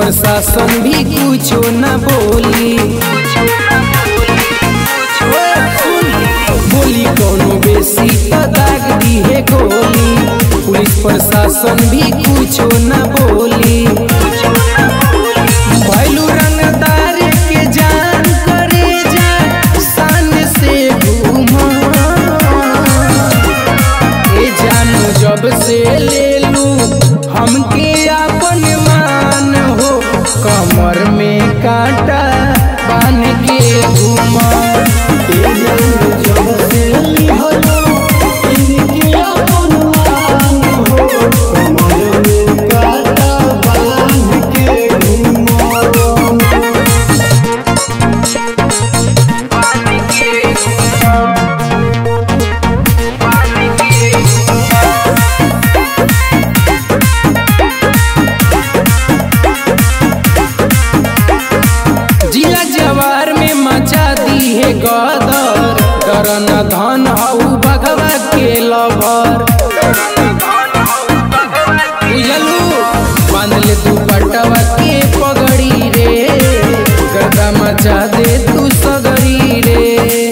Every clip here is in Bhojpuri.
प्रशासन भी कुछो न बोली बोली कोनो बेसी त दाग दी है गोली पुलिस प्रशासन भी कुछो न बोली भैलू रंगदार के जान करे जा शान से घूमा ए जानू जब से ले लू हमके अपन मान हो कमर में कांटा बान के घूमा ए जानू जब से लिहलो इनके अपन मान हो कमर में कांटा बान के घूमा जिला जवार में मचा दी है गदर डर न धन हऊ भगवा के लभर बुझलू बांध ले तू पटवा के पगड़ी रे गर्दा मचा दे तू सगड़ी रे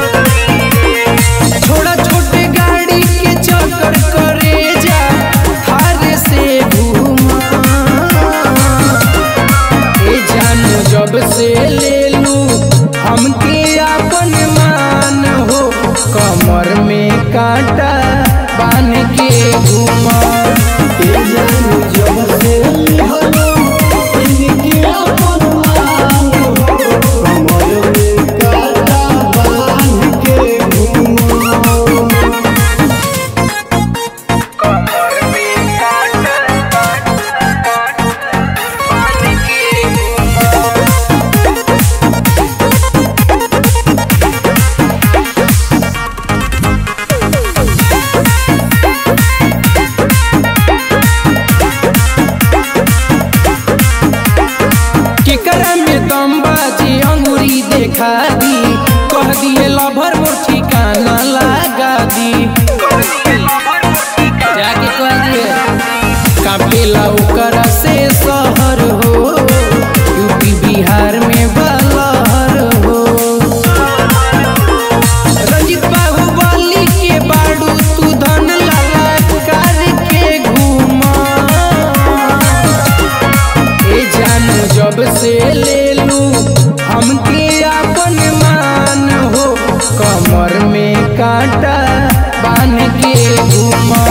छोड़ा छोटे गाड़ी के चक्कर करे जा थारे से घूमा ए जानू जब से ले लू हमके अपन मान हो कमर में कांटा बान के घूमा ए जानू जब से लिहलो इनके अपन मान हो कमर में कांटा बान के घूमा केकरा में दम बाजी अंगूरी देखा दी कह दिए लभर मोर ठिकाना लगा दी जाके कह दिए कापेला ओकरा से शहर हो यूपी बिहार में बलहर हो रंजित बाहुबली के बाड़ू तू धन लाला कार के घूमा ए जानू जब से ले लू हमके अपन मान हो कमर में कांटा बान के घूमा